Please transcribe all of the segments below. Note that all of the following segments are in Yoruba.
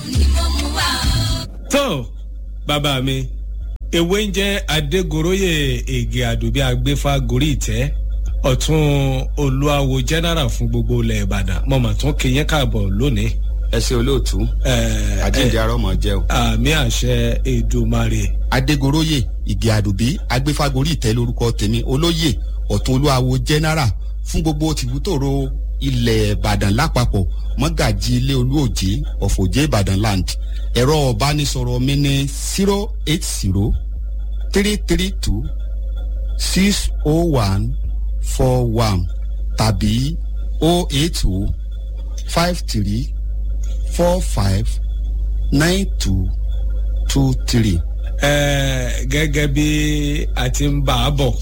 tó bàbá mi ewé ń jẹ́ adégoróyè ègè àdùbí agbéfà gorí ìtẹ́ ọ̀tún olúwawo general fún gbogbo ilẹ̀ ìbàdàn mo mà tún kéyìn káàbọ̀ lónìí. ẹ ṣe olóòtú àjíǹde arọmọ jẹ o. àmì àṣẹ èdòmarè. adégoróyè ìgè àdùbí agbéfágorí ìtẹ́ lórúkọ tèmi olóyè ọ̀tún olúwawo general fún gbogbo tìbútòrò ilẹ̀ ìbàdàn lápapọ̀ mọ́gàjì ilé olúòjé ọ̀fọ̀jẹ́ ìbàdàn land ẹ̀rọ ọ̀bánisọ̀rọ̀ mi ní zero eight zero three three two six oh one four one tàbí oh eight oh five three four five nine two two three. ẹ gẹ́gẹ́ bí a ti ń bá a bọ̀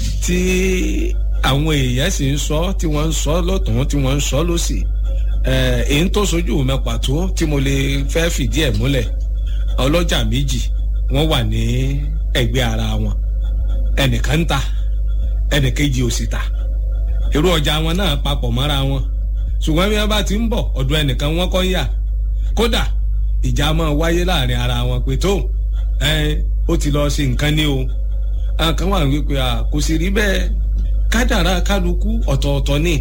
tí àwọn èèyàn sì ń sọ tí wọ́n ń sọ lọ́tún tí wọ́n ń sọ lọ́sì èyí tó sojú mi pàtó tí mo lè fẹ́ fìdí ẹ̀ múlẹ̀ ọlọ́jà méjì wọ́n wà ní ẹgbẹ́ ara wọn ẹnìkan ń ta ẹnìkejì ò sì ta irú ọjà wọn náà papọ̀ mọ́ra wọn ṣùgbọ́n bí wọ́n bá ti ń bọ̀ ọ̀dọ̀ ẹnìkan wọ́n kọ́ ń yà kódà ìjà máa wáyé láàrin ara wọn pé tó ó ti lọ ṣe nǹkan ní o àwọn kan wà wípé kò sì rí bẹ́ẹ̀ kádàrá kálukú ọ̀tọ̀ọ̀tọ̀ ni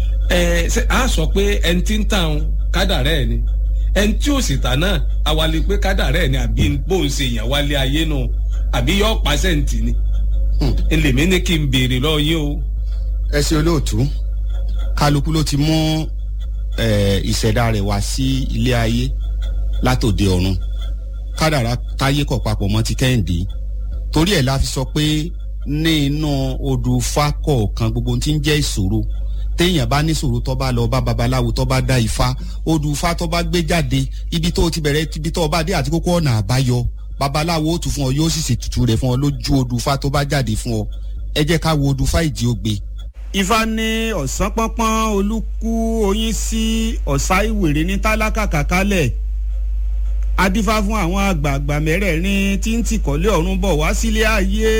a sọ pé ẹni tí ń tàn kádàrá ẹ̀ ni ẹni tí ò sì tà náà awalẹ pé kádàrá ẹ̀ ni àbí bóun ṣe yàn wálé ayé nù àbí yọ pàṣẹǹtì ni ẹlẹ́mí ní kí n béèrè lọ yín o. ẹ ṣe olóòtú kálukú ló ti mú ìṣẹ̀dá rẹ̀ wá sí ilé ayé látòde ọ̀run kádàrá táyé kọ̀ papọ̀ mọ́ ti kẹ́hìndé torí ẹ̀ la fi sọ pé ní inú odò fa kọ̀ọ̀kan gbogbo tí ń jẹ́ ìṣòro téèyàn bá ní ìṣòro tó bá lọ bá babaláwo tó bá dá ifá odò fa tó bá gbé jáde ibi tó ti bẹ̀rẹ̀ ibi tó bá dé àti kókó ọ̀nà àbáyọ babaláwo ó tù fún ọ yóò sì ṣètùtù rẹ̀ fún ọ lójú odò fa tó bá jáde fún ọ ẹ jẹ́ ká wo odò fa ìdí ògbé. ifá ní ọ̀sán pọ́npọ́n olúkú oyin sí ọ̀sá ìwèrè ní tálákà kàkálẹ̀ adífá fún àwọn àgbààgbà mẹ́rẹ̀ẹ̀rin tí ń tìkọ́lé ọ̀run bọ̀ wá sílé ayé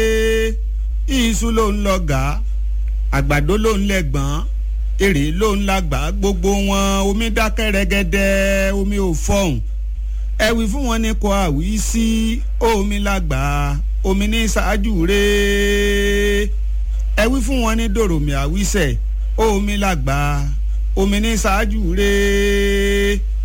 iṣu ló ń lọ gà àgbàdo ló ń lẹ́gbọ̀n èrè ló ń lágbà gbogbo wọn omi dákẹ́ rẹ́gẹ́dẹ́ omi ò fọ̀hún ẹ wí fún wọn ní kò àwí sí omi lágbà omi ní ṣáájú rẹ̀ ẹ wí fún wọn ní dòròmì àwísẹ̀ omi lágbà omi ní ṣáájú rẹ̀